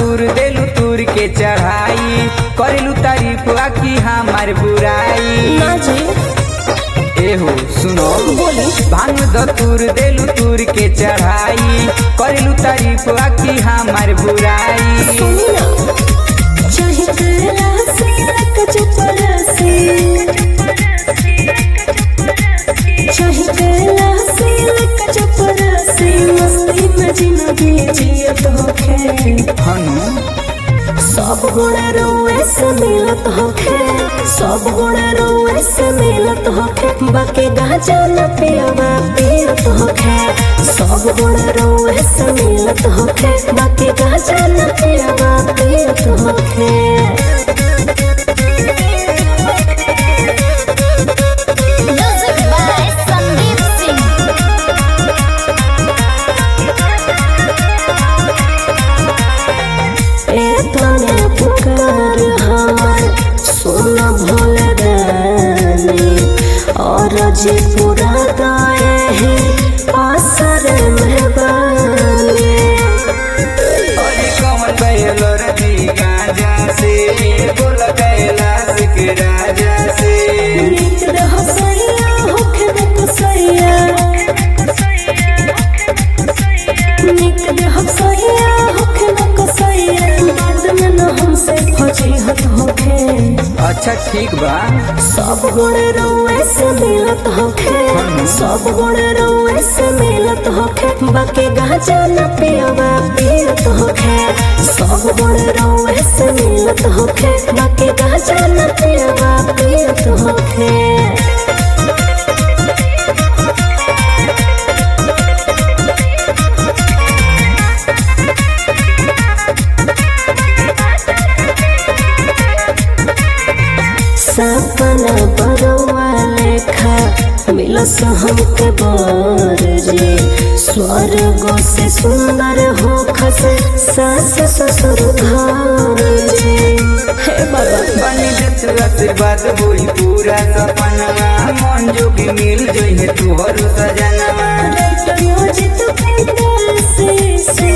दूर देलू दूर के चढ़ाई करेलू तारीफ आकी हमार बुराई ना जी एहो सुनो बोली भांग दूर देलू दूर के चढ़ाई करेलू तारीफ आकी हमार बुराई सुनी ना चाहे करा से लक चपरा से चाहे करा से लक चपरा से मस्ती में जिंदगी जियत होखे हनु सब गुण रोए से मिलत होखे सब गुण रोए से मिलत होखे बाकी गाजा न पियवा पियत होखे सब गुण रोए से मिलत होखे बाकी गाजा न पियवा पियत होखे Music by Sandeep Singh. ए तने पुकार हमर सोना भोले रानी और जे पूरा गाए है आसर मेहबानी अरे कमल बैलो रजी गांजा से बोल कैलाश के राजा से नीक रह सैया होखे न कसैया नीक रह सैया होखे न कसैया बाद में न हमसे फजीहत होखे अच्छा ठीक बा सब गुण रोए से मिलत होखे सब गुण रोए से मिलत होखे बाकी गाजा न पियवा पियत होखे सब गुण रोए से मिलत होखे बाकी गाजा न पियवा पियत होखे सपना बरवा लेखा मिलस हमके बर जे स्वर्ग से सुंदर हो खस सास ससुर घर जे हे बाबा बनी जत आशीर्वाद होई पूरा सपनवा मन जोगी मिल जइहे तुहर सजनवा राइटर योजित पिंडल से से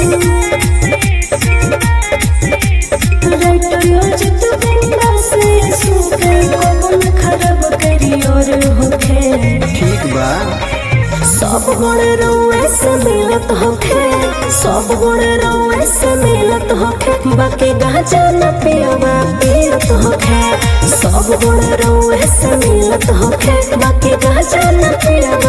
राइटर योजित पिंडल से सुके कबल खराब करी और होखे ठीक बा सब गुण रोए से मिलत होखे सब गुण रोए से मिलत होखे बाकी गाजा न पियवा पियत होखे सब गुण रोए से मिलत होखे बाकी गाजा न पियवा